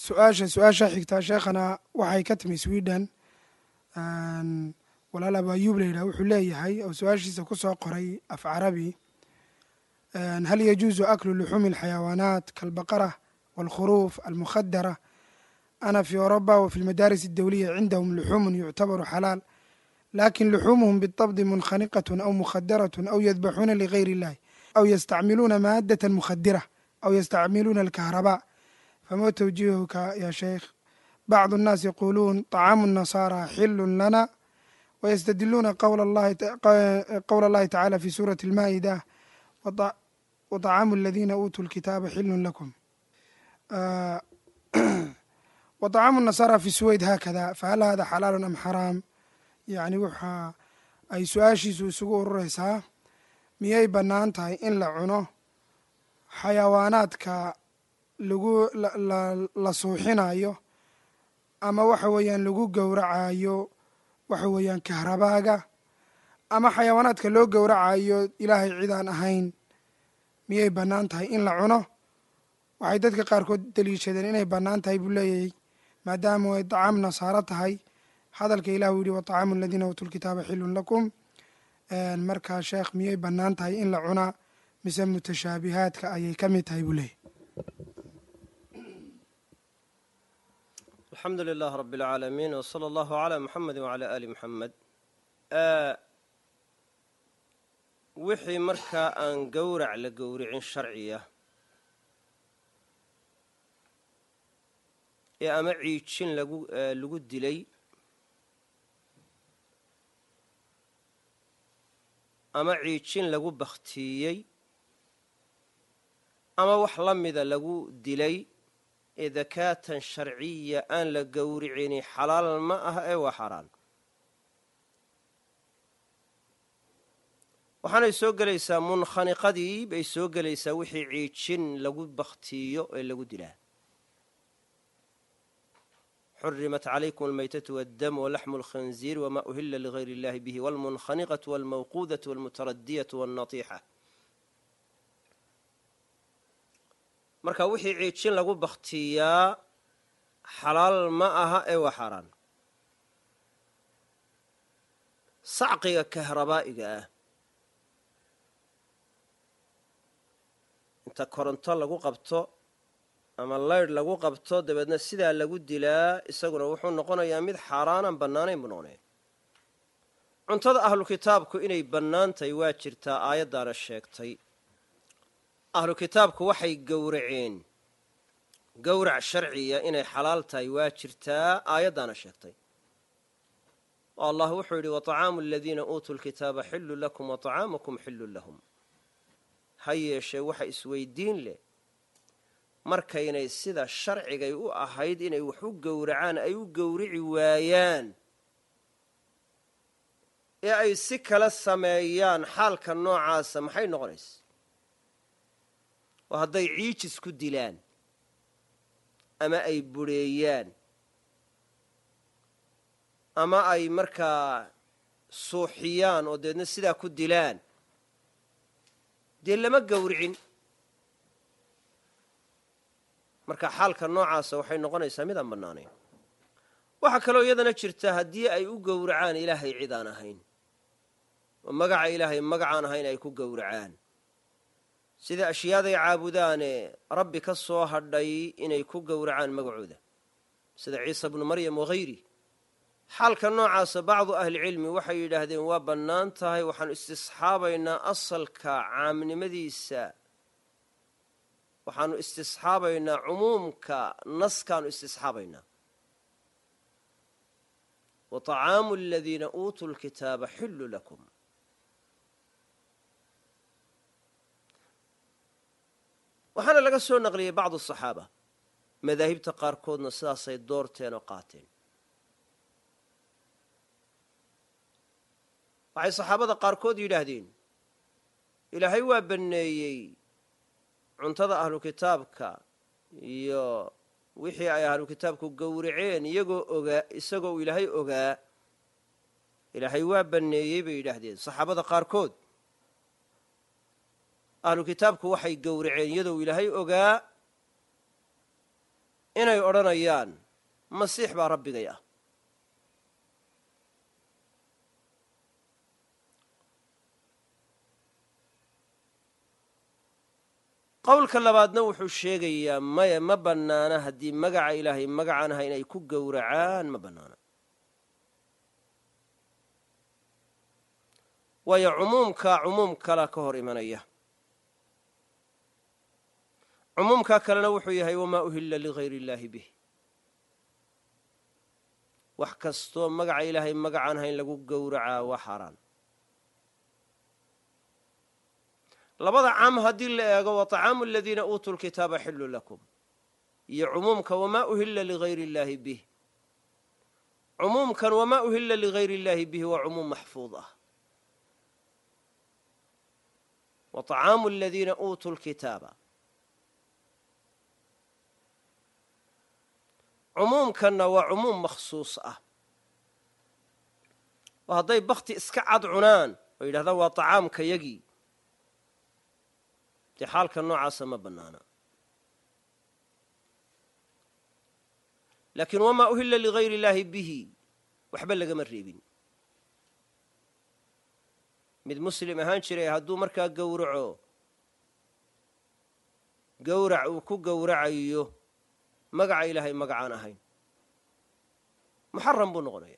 su-aasha su-aasha xigtaa sheekhana waxay ka timi sweden walaal abu ayuub la yidhah wuxuu leeyahay oo su-aashiisa ku soo qoray af carabi hal yajuusu aklu luxuumi alxayawaanaat kaalbaqara waalkhuruuf almukhadara ana fi oroba wa fi lmadaaris addawliya cindahum luxuumun yuctabaru xalaal lakin luxuumuhum biطabdi munkhaniqaة aw mukhadaraة aw yadbaxuuna ligayr اllahi aw yastacmiluuna maadaة mukhadira aw yastacmiluuna alkahraba fama twjihuka ya sheikh bacd الnaas yaquluun طacaamu الnasaara xilu lana wystadiluuna qowla اllahi tacala fi suurati اlmaa'ida waطacaamu aladina uutuu lkitaaba xilu lakum waطacaamu الnasaara fi suweyd hakada fahal hada xalaalu am xaraam yacni waxa ay su-aashiisu isugu urureysaa miyay bannaan tahay in la cuno xayawaanaadka lagu la suuxinayo ama waxa weeyaan lagu gowracayo waxa weeyaan kahrabaaga ama xayawaanaadka loo gowracayo ilaahay cid aan ahayn miyay bannaan tahay in la cuno waxay dadka qaarkood daliishadeen inay bannaan tahay buu leeyahay maadaama ay dacaam nasaaro tahay hadalka ilah uu yihi waطacaamu aladiina uutuu lkitaaba xilun lakum markaa sheekh miyay bannaan tahay in la cunaa mise mutashaabihaadka ayay ka mid tahay buu leeyahy alxamdu lilah rab اlcaalamiin wslى allahu عlى muxamedi wعalى ali muxamed wixii markaa aan gowrac la gowricin sharciya ee ama ciijin lagu lagu dilay ama ciijin lagu bakhtiiyey ama wax la mida lagu dilay ee dakaatan sharciya aan la gowricini xalaal ma ah ee waa xaaraan waxaanay soo gelaysaa munkhaniqadii bay soo gelaysaa wixii ciijin lagu bakhtiiyo ee lagu dilaa xurimat calaykum almaytatu waddam walaxmu alkhinziir wma uhila ligayr اllahi bihi wاlmunkhaniqaةu wاlmawquudaةu wاlmutaradiyatu wاlnatiixa marka wixii ciijin lagu bakhtiiyaa xalaal ma aha ee waa xaaraan sacqiga kahrabaa'iga ah inta koronto lagu qabto ama laydh lagu qabto dabeedna sidaa lagu dilaa isaguna wuxuu noqonayaa mid xaaraanaan bannaanayn buu noqonaya cuntada ahlu kitaabku inay bannaan tahay waa jirtaa aayaddaana sheegtay ahlu kitaabku waxay gowraceen gowrac sharciya inay xalaal tahay waa jirtaa aayaddaana sheegtay oo allah wuxuu yidhi waطacaamu aladiina uutuu lkitaaba xillu lakum waطacaamukum xillu lahum ha yeeshee waxa isweydiin leh markaynay sida sharcigay u ahayd inay wax u gowracaan ay u gowrici waayaan ee ay si kala sameeyaan xaalka noocaasa maxay noqonaysa oo hadday ciijis ku dilaan ama ay bureeyaan ama ay markaa suuxiyaan oo deedna sidaa ku dilaan dee lama gowricin marka xaalka noocaasa waxay noqonaysaa midaan bannaanayn waxaa kaloo iyadana jirta haddii ay u gowracaan ilaahay cid aan ahayn oo magaca ilaahay magacaan ahayn ay ku gowracaan sida ashyaaday caabudaane rabbi ka soo hadhay inay ku gowracaan magacooda sida ciisa bnu maryam waghayri xaalka noocaasa bacdu ahlicilmi waxay yidhaahdeen waa bannaan tahay waxaanu istisxaabaynaa asalka caamnimadiisa waxaanu istisxaabaynaa cumuumka naskaanu istisxaabaynaa wa طacaamu aladiina uutuu lkitaaba xillu lakum waxaana laga soo naqliyey bacdu asaxaaba madaahibta qaarkoodna sidaasay doorteen oo qaateen waxay saxaabada qaarkood yidhaahdeen ilaahay waa banneeyey cuntada ahlu kitaabka iyo wixii ay ahlu kitaabku gowraceen iyagoo ogaa isagoo uu ilaahay ogaa ilaahay waa banneeyey bay yidhaahdeen saxaabada qaarkood ahlu kitaabku waxay gowraceen iyadoo uu ilaahay ogaa inay odhanayaan masiix baa rabbigay ah qowlka labaadna wuxuu sheegayaa maya ma bannaana haddii magaca ilaahay magacaan aha inay ku gowracaan ma bannaana waayo cumuumkaa cumuum kala ka hor imanaya cumuumkaa kalena wuxuu yahay wamaa uhilla ligayri illaahi bih wax kastoo magaca ilaahay magacaan aha in lagu gowracaa waa xaaraan labada caam haddii la eego wa طacaamu aladiina uutuu lkitaaba xillu lakum iyo cumuumka wamaa uhilla ligayri illaahi bih cumuumkan wamaa uhilla ligayri illaahi bihi waa cumuum maxfuud ah wa طacaamu aladiina uutuu lkitaaba cumuumkanna waa cumuum makhsuus ah oo hadday bakti iska cad cunaan oo yidhahdaan waa طacaamka yagii dee xaalka noocaasa ma bannaana laakiin wamaa uhilla ligayri illaahi bihi waxba lagama reebin mid muslim ahaan jiray hadduu markaa gowraco gowrac uu ku gowracayo magaca ilaahay magacaan ahayn muxaram buu noqonaya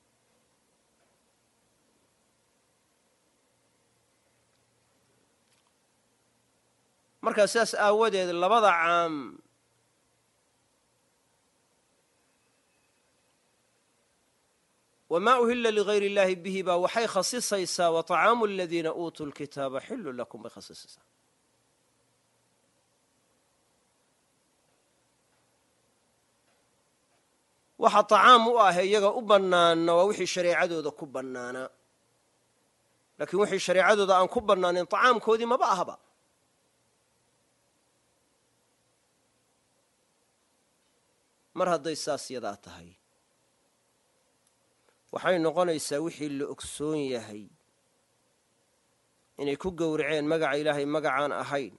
markaa sidaas aawadeed labada caam wamaa uhilla ligayri illaahi bihi baa waxay khasisaysaa wa طacaamu aladiina uutuu lkitaaba xillu lakum bay khasisaysaa waxa طacaam u ah iyaga u bannaana waa wixii shareecadooda ku bannaanaa laakiin wixii shareecadooda aan ku bannaanin طacaamkoodii maba ahba mar hadday saas yadaa tahay waxay noqonaysaa wixii la ogsoon yahay inay ku gowraceen magaca ilaahay magacaan ahayn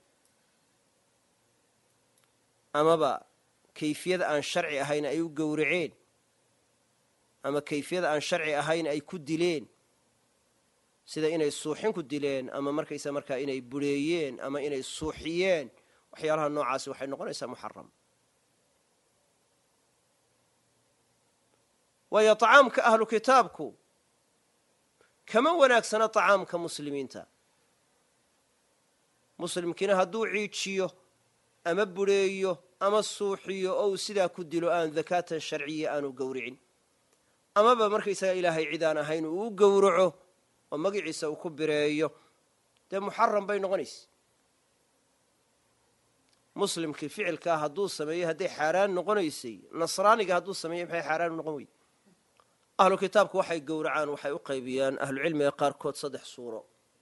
amaba kayfiyada aan sharci ahayn ay u gowraceen ama kayfiyada aan sharci ahayn ay ku dileen sida inay suuxin ku dileen ama markaysa markaa inay bureeyeen ama inay suuxiyeen waxyaalaha noocaasi waxay noqonaysaa muxaram waayo طacaamka ahlu kitaabku kama wanaagsana طacaamka muslimiinta muslimkiina hadduu ciijiyo ama bureeyo ama suuxiyo oo uu sidaa ku dilo aan dakaatan sharciya aanu gowricin amaba markaysaga ilaahay cidaan ahayn uu u gowraco oo magiciisa uu ku bireeyo dee muxaram bay noqonaysa muslimkii ficilkaa hadduu sameeyey hadday xaaraan noqonaysay nasraaniga hadduu sameeyey maxay xaaraan u noqon weyde ahlu kitaabku waxay gowracaan waxay u qaybiyaan ahlucilmiga qaarkood saddex suuro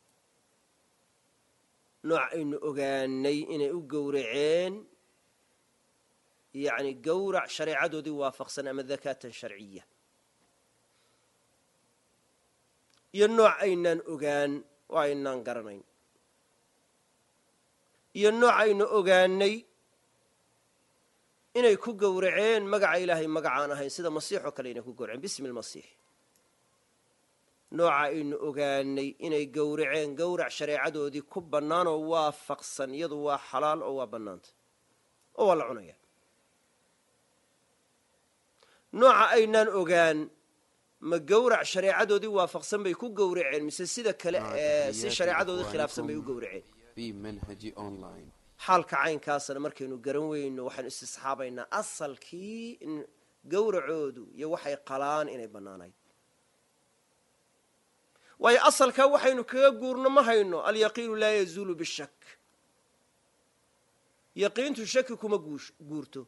nooc aynu ogaanay inay u gowraceen yacni gowrac shareecadoodii waafaqsan ama dakaatan sharciya iyo nooc aynaan ogaan oo aynaan garanayn iyo nooc aynu ogaanay inay ku gowraceen magaca ilaahay magacaan ahayn sida masiix oo kale inay ku gowraceen bismi lmasiix nooca aynu ogaanay inay gowraceen gowrac shareecadoodii ku bannaan oo waafaqsan iyadu waa xalaal oo waa bannaanta oo waa la cunaya nooca aynaan ogaan ma gowrac shareecadoodii waafaqsan bay ku gowraceen mise sida kale ee si shareecadoodii khilaafsan bay u gowraceen xaalka caynkaasna markaynu garan weyno waxaynu istisxaabaynaa asalkii in gowracoodu iyo waxay qalaan inay bannaanayd waayo asalkaa waxaynu kaga guurno ma hayno alyaqiinu laa yazuulu bishak yaqiintu shaki kuma guurto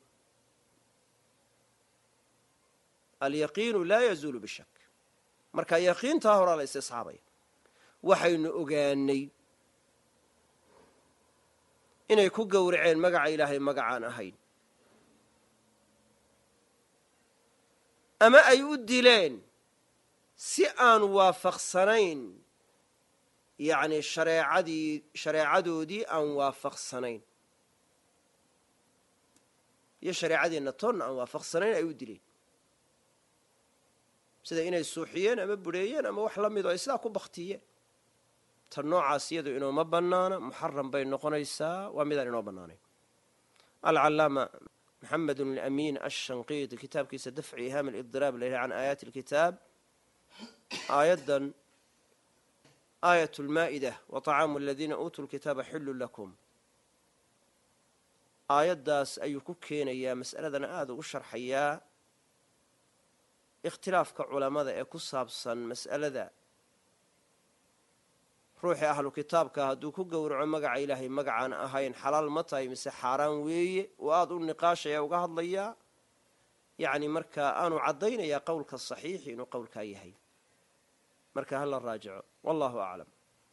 alyaqiinu laa yazuulu bishak marka yaqiintaa horaa la istisxaabaya waxaynu ogaanay inay ku gowraceen magaca ilaahay magacaan ahayn ama ay u dileen si aan waafaqsanayn yacni shareecadii shareecadoodii aan waafaqsanayn iyo shareecadeenna toonna aan waafaqsanayn ay u dileen sida inay suuxiyeen ama budheeyeen ama wax la mid oo ay sidaa ku baktiyeen tan noocaas iyadu inooma bannaana muxaram bay noqonaysaa waa midaan inoo bannaanayn alcalaama maxamed alamiin ashanqiiti kitaabkiisa dafci ihaam alibdiraab la yidhaha can aayaati alkitaab aayaddan aayat lmaa'ida wa طacaamu aladiina uutuu lkitaaba xillu lakum aayaddaas ayuu ku keenayaa mas'aladana aada ugu sharxayaa ikhtilaafka culammada ee ku saabsan mas'alada ruuxii ahlu kitaabka hadduu ku gowraco magaca ilaahay magacaan ahayn xalaal ma tahay mise xaaraan weeye oo aada u niqaashaya uga hadlayaa yacni markaa aanu caddaynayaa qowlka saxiixi inuu qowlkaa yahay marka hala raajico wallahu aclam